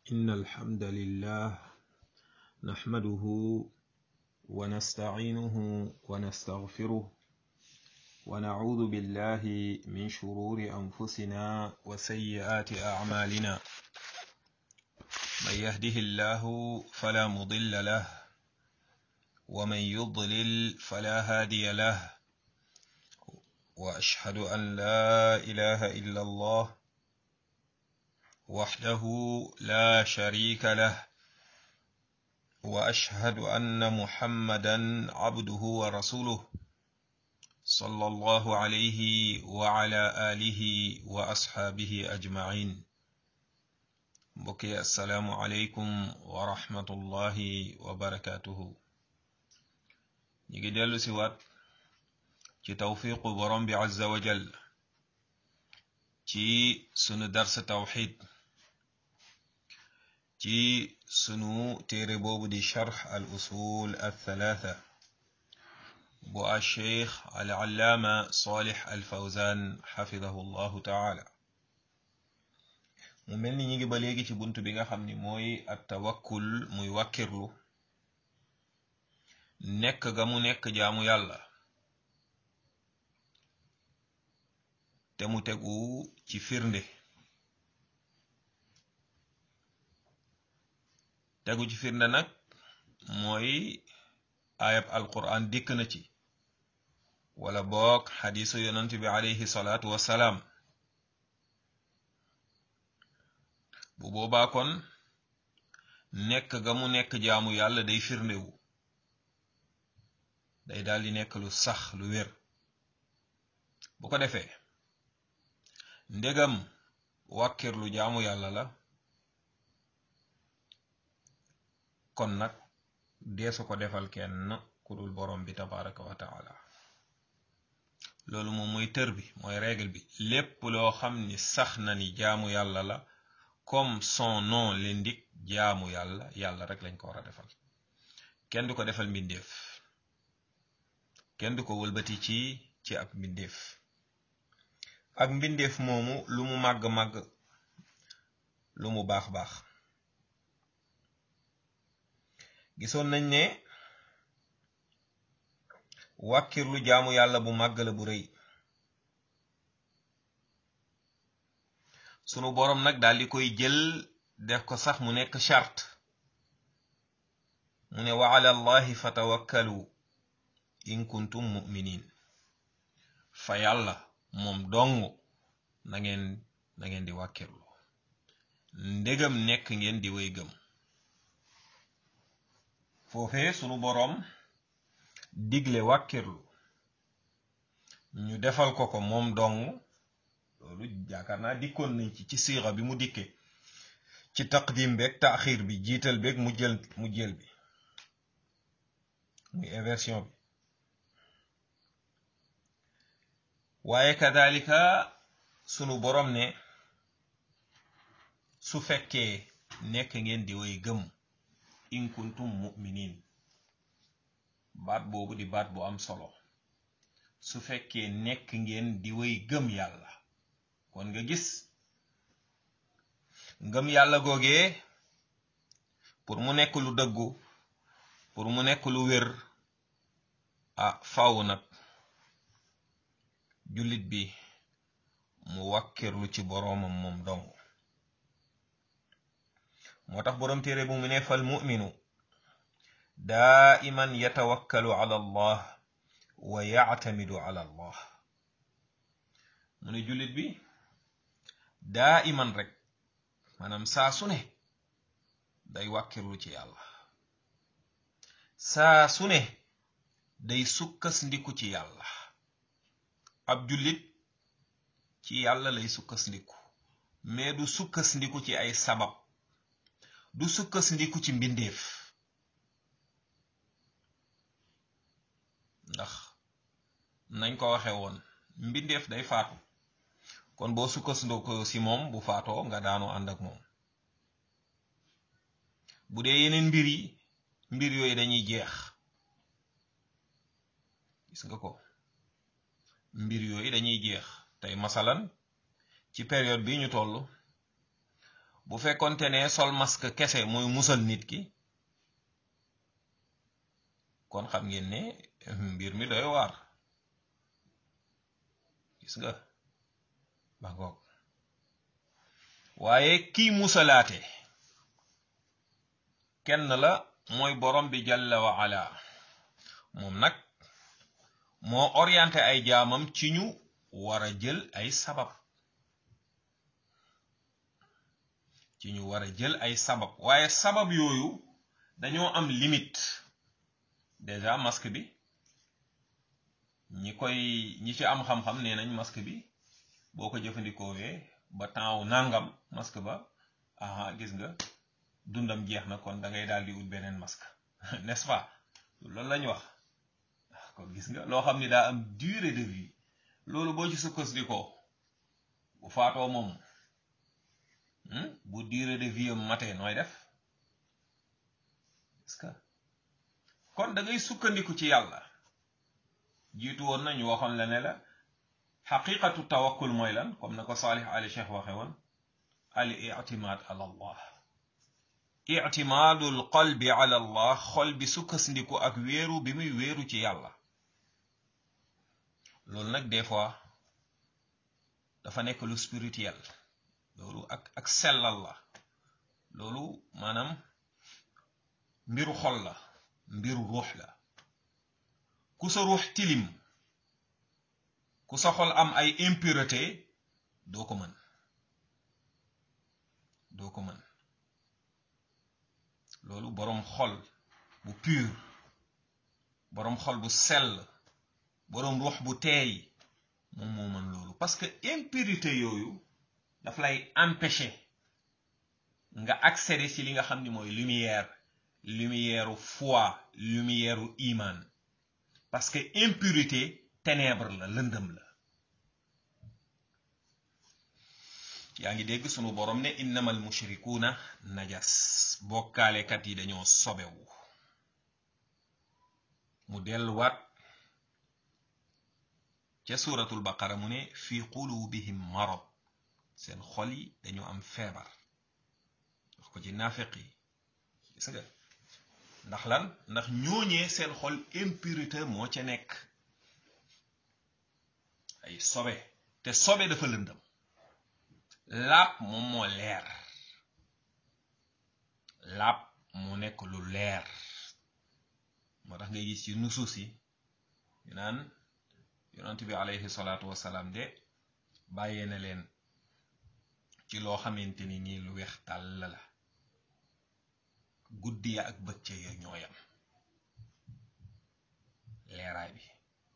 إن الحمد لله نحمده ونستعينه ونستغفره ونعوذ بالله من شرور أنفسنا وسيئات أعمالنا من يهده الله فلا مضل له ومن يضلل فلا هادي له وأشهد أن لا إله إلا الله وحده لا شريك له واشهد ان محمدا عبده ورسوله صلى الله عليه وعلى اله واصحابه اجمعين بكي السلام عليكم ورحمه الله وبركاته نيجي ديلو سيوات ci tawfiqu borom bi azza wa jal ci sunu dars tawxid ci sunu téere boobu di charx al usul al thalatha bu a cheikh al allaama salih al fawzan xafidahu llahu taala mu mel ni ñi ngi ba léegi ci bunt bi nga xam ni mooy at tawakkul muy wàkkirlu nekk ga mu nekk jaamu yàlla te mu tegu ci firnde tegu ci firnde nag mooy ayab alquran dikk na ci wala boog xadisu yonent bi alayhi salaatu wassalaam bu boobaa kon nekk ga mu nekk jaamu yàlla day firndewu day daldi nekk lu sax lu wér bu ko defee ndegam wàkkirlu jaamu yàlla la kon nag deesu ko defal kenn ku dul borom bi tabaraka wa taala loolu moom mooy tër bi mooy règle bi lépp loo xam ni sax na ni jaamu yàlla la comme son nom l'indique jaamu yàlla yàlla rek lañ ko war a defal kenn du ko defal mbindeef kenn du ko wëlbati ci ci ab mbindeef ak mbindeef moomu lu mu màgg-màgg lu mu baax-baax gisoon nañ ne wàkkirlu jaamu yàlla bu màgg la bu rëy sunu boroom nag daal di koy jël def ko sax mu nekk charte mu ne wa ala allahi fatawakkalu in kuntum muminin fa yàlla moom dong na ngeen na ngeen di wàkkirlu ndegam nekk ngeen di way gëm foofee sunu boroom digle wàkkirlu ñu defal ko ko moom dong loolu jaakaar naa dikkoon nañ ci ci siira bi mu dikke ci taqdim beeg taaxir bi jiital beeg mu jël mu jël bi muy inversion bi waaye kadalika sunu boroom ne su fekkee nekk ngeen di way gëm in kuntum mu'minin baat boobu di baat bu am solo su fekkee nekk ngeen di way gëm yàlla kon nga gis ngëm yàlla googee pour mu nekk lu dëggu pour mu nekk lu wér ah faw nag jullit bi mu wàkkirlu ci boroomam moom dong moo tax boroom téere bu mu ne fal muminu daa iman yatawakkalu ala allah wa yactamidu ala allah mu ne jullit bi daa iman rek maanaam saa su ne day wàkkirlu ci yàlla saa su ne day sukkas ndiku ci yàlla ab jullit ci yàlla lay sukkandiku mais du sukkandiku ci ay sabab du sukkandiku ci mbindeef ndax nañ ko waxe woon mbindeef day faatu kon boo sukkandiku ci moom bu faatoo nga daanu ànd ak moom bu dee yeneen mbir yi mbir yooyu dañuy jeex gis nga ko mbir yooyu dañuy jeex tey masalan ci période bi ñu toll bu fekkonte ne sol masque kese mooy musal nit ki kon xam ngeen ne mbir mi doy waar gis nga ba ngoog waaye kii musalaate kenn la mooy borom bi jalla wa ala moom nag moo orienté ay jaamam ci ñu war a jël ay sabab ci ñu war a jël ay sabab waaye sabab yooyu dañoo am limite déjà masque bi ñi koy ñi ci am xam-xam nee nañ masque bi boo ko jëfandikoowee ba temps wu nangam masque ba aha gis nga dundam jeex na kon da ngay daal di ut beneen masque n'est-ce pas loolu lañ wax kon gis nga loo xam ni daa am durée de vie loolu boo ci sukkandikoo bu faatoo moom bu durée de vie am matee nooy def est-ce que kon da ngay sukkandiku ci yàlla jiitu woon nañu waxoon la ne la xaqiqatu tawakkul mooy lan comme na ko Salih Ali Cheikh waxe woon al ictimaad ala allah ictimaadul qalbi ala allah xol bi sukkandiku ak wéeru bi muy wéeru ci yàlla loolu nag des fois dafa nekk lu spirituel loolu ak ak sellal la loolu maanaam mbiru xol la mbiru ruux la ku sa ruux tilim ku sa xol am ay impureté doo ko mën doo ko mën loolu boroom xol bu pur boroom xol bu sell boroom ruux bu teey moom moo mën loolu parce que impurité yooyu daf lay empêcher nga accéder ci li nga xam ni mooy lumière lumière u foi lumière u iman parce que impurité ténèbre la lëndëm la yaa ngi dégg sunu borom ne innamal mushrikuuna najas bokkaalekat yi dañoo sobewu mu delluwaat ca suuratul baqara mu ne fi qulubihim marad seen xol yi dañoo am feebar wax ko ci naafeq yi gis nga ndax lan ndax ñooñee seen xol impurité moo ca nekk ay sobe te sobe dafa lëndëm laab moom moo leer laab moo nekk lu leer moo tax ngay gis ci nusuus yi ñu naan yonent bi alayhi salaatu wasalaam de bàyyee na leen ci loo xamante ni nii lu weex tàll la guddi ya ak bëccëg ya ñooyam leeraay bi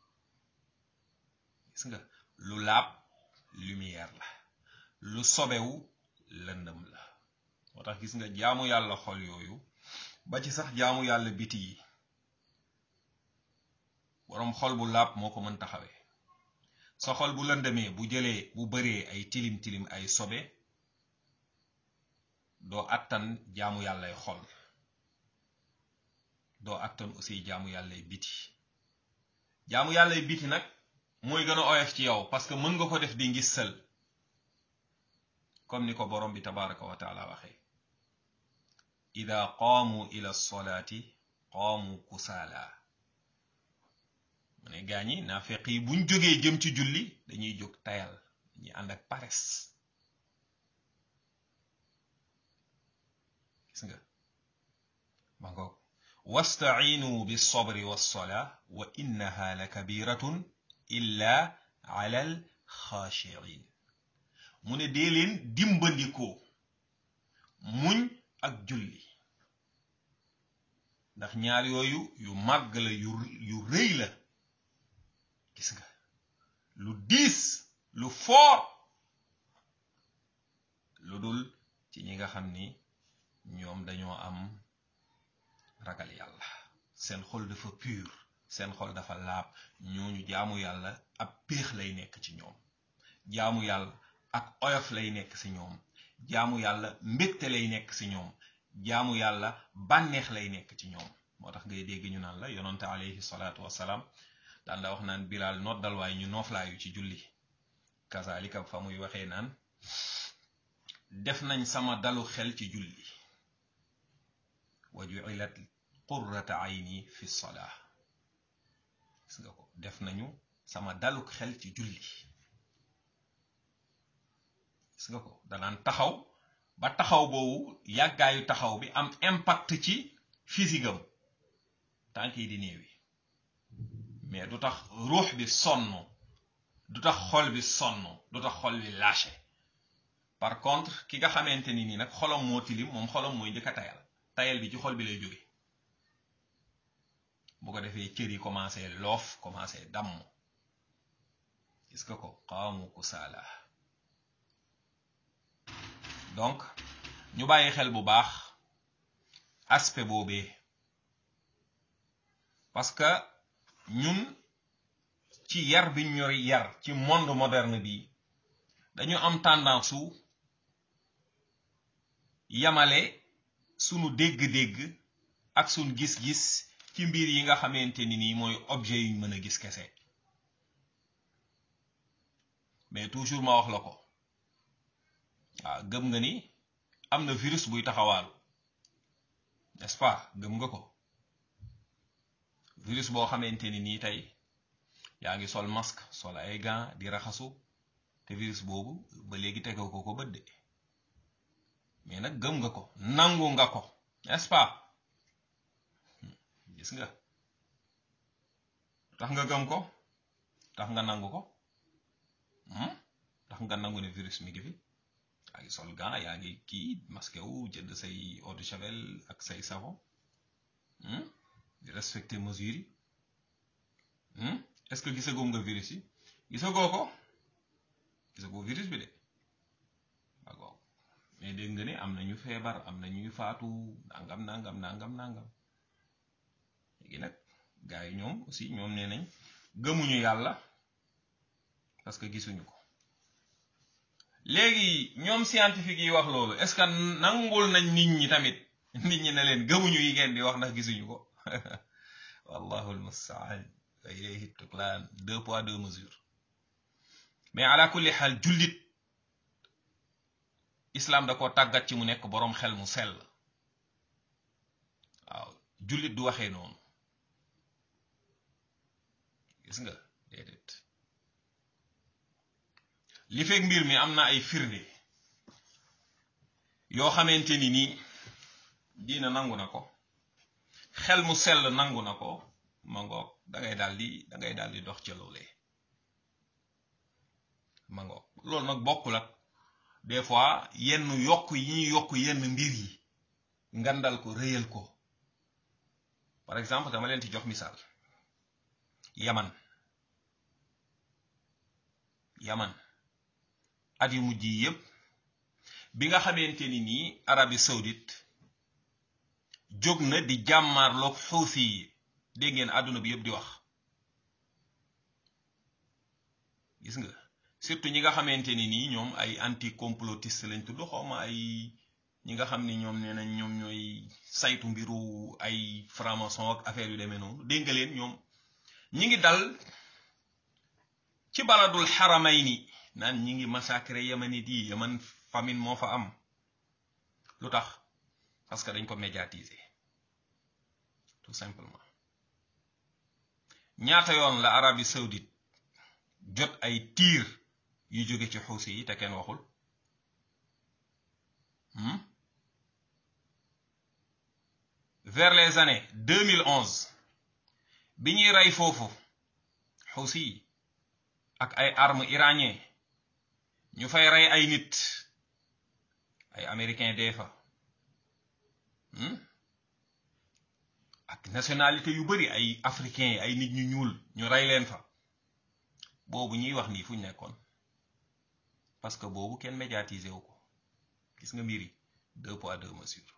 gis nga lu laab lumière la lu sobewu lëndëm la moo tax gis nga jaamu yàlla xol yooyu ba ci sax jaamu yàlla biti yi boroom xol bu laab moo ko mën taxawee sa xol bu lëndëmee bu jëlee bu bëree ay tilim tilim ay sobe doo attan jaamu yàllay xol doo attan aussi jaamu yàllay biti jaamu yàllay biti nag mooy gën a oyof ci yow parce que mën nga ko def di ngis sël comme ni ko borom bi tabaraka wa taala waxee ida qaamu ila solaati qaamu kusaala mu ne gaañi naafeq yi buñ jógee jëm ci julli dañuy jóg tayal dañuy ànd ak pares gis nga ma ngoog wastaciinu bilsobri walsolaa wa innaha la kabiratun illa ala alxaashiin mu ne dee leen dimbandikoo muñ ak julli ndax ñaar yooyu yu màgg la yu yu rëy la gis nga lu diis lu foor lu dul ci ñi nga xam ni ñoom dañoo am ragal yàlla seen xol dafa pur seen xol dafa laab ñooñu jaamu yàlla ab péex lay nekk ci ñoom jaamu yàlla ak oyof lay nekk ci ñoom jaamu yàlla mbégte lay nekk ci ñoom jaamu yàlla bànneex lay nekk ci ñoom moo tax ngay dégg ñu naan la yonante alayhi salaatu wasalaam daan da wax naan bilaal noddal waaye ñu nooflaayu ci julli kazalika fa muy waxee naan def nañ sama dalu xel ci julli wa ju'ilat qurrata ayni fi salaa gis nga ko def nañu sama dalu xel ci julli gis nga ko danaan taxaw ba taxaw boobu yàggaayu taxaw bi am impact ci physique am tànk yi di néewi mais du tax ruux bi sonn du tax xol bi sonn du tax xol bi lâché par contre ki nga xamante ni nii nag xolam moo tilim moom xolam mooy njëkk a tayal tayal bi ci xol bi lay jóge bu ko defee cër yi commencé loof commencé damm gis nga ko qaamu kusaala donc ñu bàyyi xel bu baax aspect boobee parce que ñun ci yar bi ñu yar ci monde moderne bi dañu am tendance su yamale sunu dégg-dégg ak sunu gis-gis ci mbir yi nga xamante ni nii mooy objet yuñ mën a gis kese mais toujours ma wax la ko waaw gëm nga ni am na virus buy taxawaalu n'est-ce pas gëm nga ko virus boo xamante ni nii tey yaa ngi sol masque sol ay gants di raxasu te virus boobu ba léegi tegoo ko ko bët de mais nag gëm nga ko nangu nga ko n'est-ce pas gis nga tax nga gëm ko tax nga nangu ko tax nga nangu ne virus mi ngi fi yaa ngi sol gants yaa ngi kii masque wu jënd say eau de javel ak say savon di respecter mesures yi est-ce que gisagoo nga virus yi gisagoo ko gisagoo virus bi de d'accord mais dégg nga ne am na ñu feebar am na ñuy faatu nangam nangam nangam nangam léegi nag gars yi ñoom aussi ñoom nee nañ gëmuñu yàlla parce que gisuñu ko léegi ñoom scientifique yi wax loolu est-ce que nangul nañ nit ñi tamit nit ñi ne leen gëmuñu yi ngeen di wax ndax gisuñu ko wallahu almustaan wa ilayhi tuklaan deux poids deux mesures mais ala kulli xaal jullit islam da ko tàggat ci mu nekk boroom xel mu sell waaw jullit du waxee noonu gis nga déedéet li fekk mbir mi am na ay firnde yoo xamante ni nii diina nangu na ko xel mu sell nangu na ko ma ngoog dangay daal di dangay daal di dox ca loolee ma ngoog loolu nag bokkul ak des fois yenn yokk yi ñuy yokk yenn mbir yi ngandal ko réyal ko par exemple dama leen ci jox misaal yaman yaman at yu mujj yi yépp bi nga xamante ni nii Arabie saoudite jóg na di jàmmaarloog xuusi yi dégg ngeen àdduna bi yépp di wax gis nga surtout ñi nga xamante ni nii ñoom ay anti complotiste lañ tudd xawma ay ñi nga xam ni ñoom nee nañ ñoom ñooy saytu mbiru ay franc-maçon ak affaire yu demee noonu dégg nga leen ñoom ñi ngi dal ci baladul xaramayni naan ñi ngi massacré yamanit yi yaman famine moo fa am lu tax parce que dañ ko médiatiser tout simplement ñaata yoon la Arabie saoudite jot ay tiir yu jóge ci xuusi yi te kenn waxul vers les années 2011 bi ñuy rey foofu xuusi yi ak ay armes iranien ñu fay rey ay nit ay américain dee fa ak nationalité yu bari ay africain ay nit ñu ñuul ñu rey leen fa boobu ñuy wax nii fu ñu nekkoon parce que boobu kenn médiatisé wu ko gis nga mbir yi deux poids deux mesures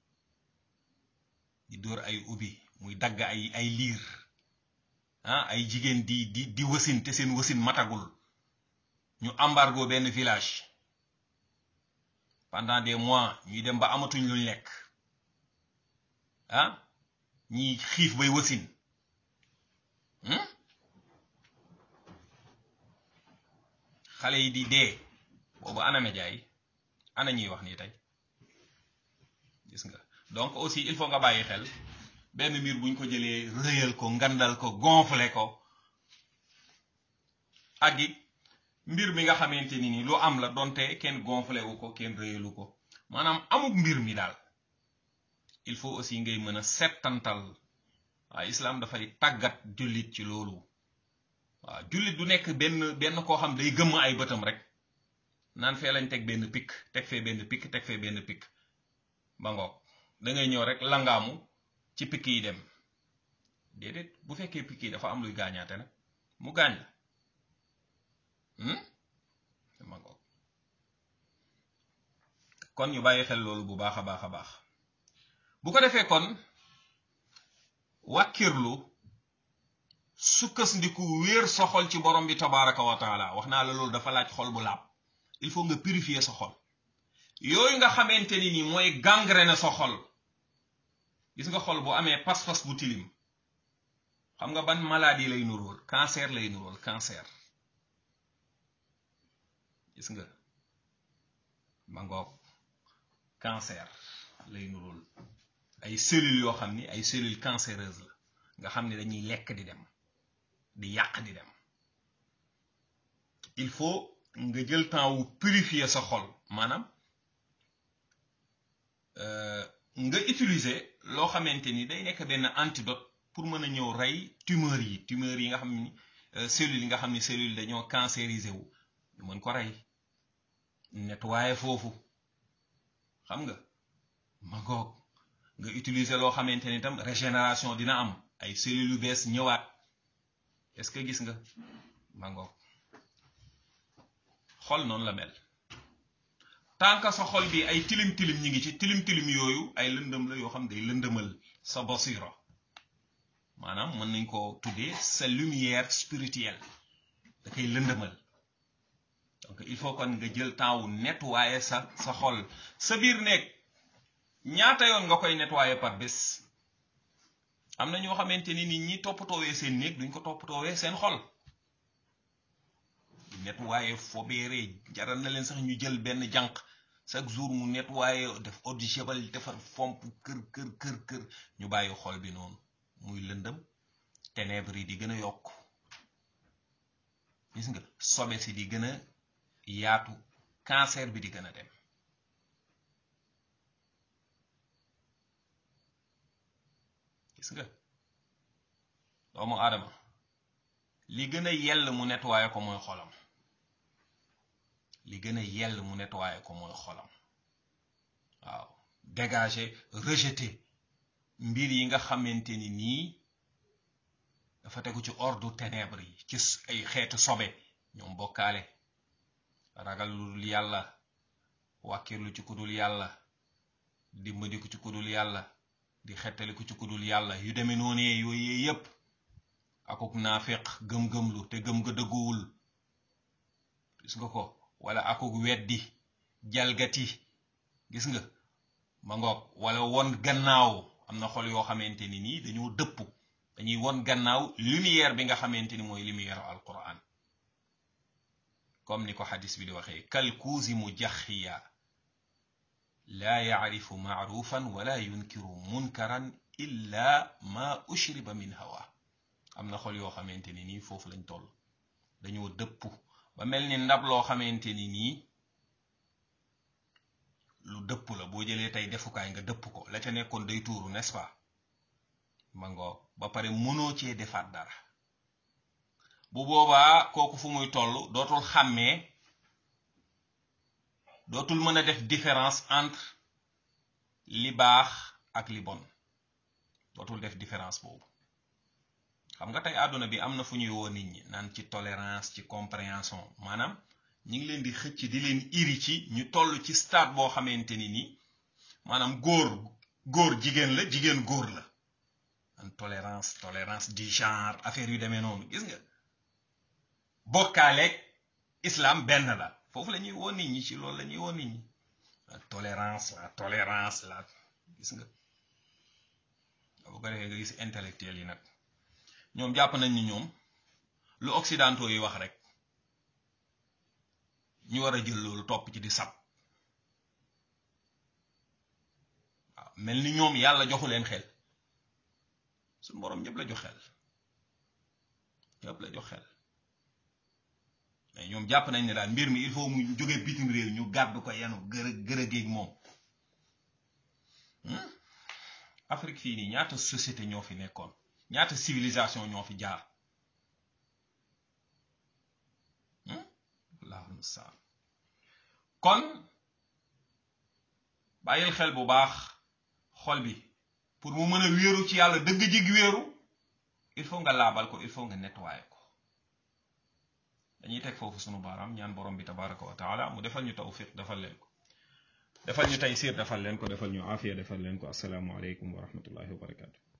di dóor ay ubbi muy dagg ay ay liir ah ay jigéen di di di wasin te seen wasin matagul ñu embargo benn village pendant des mois ñuy dem ba amatuñ luñ lekk ah ñi xiif bay wasin xale yi di dee boobu ana média yi ana ñuy wax nii tey gis nga donc aussi il faut nga bàyyi xel benn mbir buñ ko jëlee rëyal ko ngandal ko gonfler ko ak it mbir mi nga xamante ni ni lu am la donte kenn gonflé wu ko kenn rëyalu ko maanaam amuk mbir mi daal il faut aussi ngay mën a settantal waaw islam dafay tàggat jullit ci loolu waaw jullit du nekk benn benn koo xam day gëmm ay bëtam rek naan fee lañ teg benn pikk teg fee benn pikk teg fee benn pikk ba ngoog da ngay ñëw rek langaamu ci pikk yi dem déedéet bu fekkee pikk yi dafa am luy gaañaate nag mu gaañ la ma ngoog kon ñu bàyyi xel loolu bu baax a baax a baax bu ko defee kon wàkkirlu sukkandiku wéer sa xol ci borom bi tabaraka wa taala wax naa la loolu dafa laaj xol bu laab il faut nga purifier sa xol yooyu nga xamante ni ni mooy gangrène sa xol gis nga xol bu amee pas-pas bu tilim xam nga ban maladie lay nuróol cancer lay nuróol cancer gis nga ma ngoog cancer lay nuróol ay cellules yoo xam ni ay cellules cancéreuses la nga xam ni dañuy lekk di dem di yàq di dem il faut nga jël temps wu purifier sa xol maanaam nga utiliser loo xamante ni day nekk benn antidote pour mën a ñëw rey tumeur yi tumeur yi nga xam ni cellules yi nga xam ni cellules dañoo cancérisé wu ñu mën ko rey nettoyer foofu xam nga ma ngoog nga utiliser loo xamante ni tam régénération dina am ay cellules yu bees ñëwaat est-ce que gis nga ma ngoog xol noonu la mel tant que sa xol bi ay tilim tilim ñi ngi ci tilim tilim yooyu ay lëndëm la yoo xam day lëndëmal sa basira maanaam mën nañ ko tuddee sa lumière spirituelle da koy lëndëmal donc il faut kon nga jël temps wu nettoyer sa sa xol sa biir nekk ñaata yoon nga koy nettoyer par bés am na ñoo xamante ni nit ñi toppatoowee seen néeg duñ ko toppatoowee seen xol nettoyer fobeere jaral na leen sax ñu jël benn jànq chaque jour mu nettoyer def eau de javel defar fomp kër kër kër kër ñu bàyyi xol bi noonu muy lëndëm ténèbres yi di gën a yokk gis nga sobe si di gën a yaatu cancer bi di gën a dem gis nga doomu aadama li gën a yell mu nettoyer ko mooy xolam li gën a yell mu nettoyer ko mooy xolam waaw dégager rejeter mbir yi nga xamante ni nii dafa tegu ci ordre ténèbres yi ci ay xeetu sobe ñoom bokkaale ragal lu dul yàlla wàkkirlu ci kudul yàlla dimbaliku ci kudul yàlla di xettaliku ci kudul yàlla yu demee noonee yooyu yépp akuk naafiq gëm-gëmlu te gëm ga dëgguwul gis nga ko wala akuk weddi jalgati gis nga ma ngoog wala won gannaaw am na xol yoo xamante ni nii dañoo dëpp dañuy won gannaaw lumière bi nga xamante ni mooy lumière alquran comme ni ko xadis bi di waxee kalkuusi mu jaxiya laa yacrifu macrufan wala yunkiru munkaran illa ma ushriba min hawa am na xol yoo xamante ni nii foofu lañ toll dañoo dëpp ba mel ni ndab loo xamante ni nii lu dëpp la boo jëlee tey defukaay nga dëpp ko la ca nekkoon day tuuru n'est-ce pas ma ngoo ba pare mënoo cee defaat dara bu boobaa kooku fu muy toll dootul xàmmee dootul mën a def différence entre li baax ak li bon dootul def différence boobu xam nga tey àdduna bi am na fu ñuy woo nit ñi naan ci tolérance ci compréhension maanaam ñi ngi leen di xëcc di leen iri ci ñu toll ci stade boo xamante ni nii maanaam góor góor jigéen la jigéen góor la an tolérance tolérance du genre affaire yu demee noonu gis nga bokkaaleeg islam benn la foofu la ñuy woo nit ñi ci loolu la ñuy woo nit ñi la tolérance la tolérance la gis nga bu ko defee nga gis intellectuel yi nag ñoom jàpp nañ ni ñoom lu occidentaux yi wax rek ñu war a jël loolu topp ci di sab mel ni ñoom yàlla joxu leen xel suñu boroom ñëpp la jox xel ñëpp la jox xel mais ñoom jàpp nañ ne daal mbir mi il faut mu jóge bitim réew ñu gàddu ko yanu gërë gërëgeeg moom Afrique fii nii ñaata société ñoo fi nekkoon ñaata civilisation ñoo fi jaar allahu mustaan kon bàyyil xel bu baax xol bi pour mu mën a wéeru ci yàlla dëgg jig wéeru il faut nga laabal ko il faut nga nettoyer ko dañuy teg foofu sunu baaraam ñaan borom bi tabaraka wa taala mu defal ñu tawfiq defal leen ko defal ñu taysir defal leen ko defal ñu aafiya defal leen ko asalaamu aleykum wa rahmatullahi wa barakatu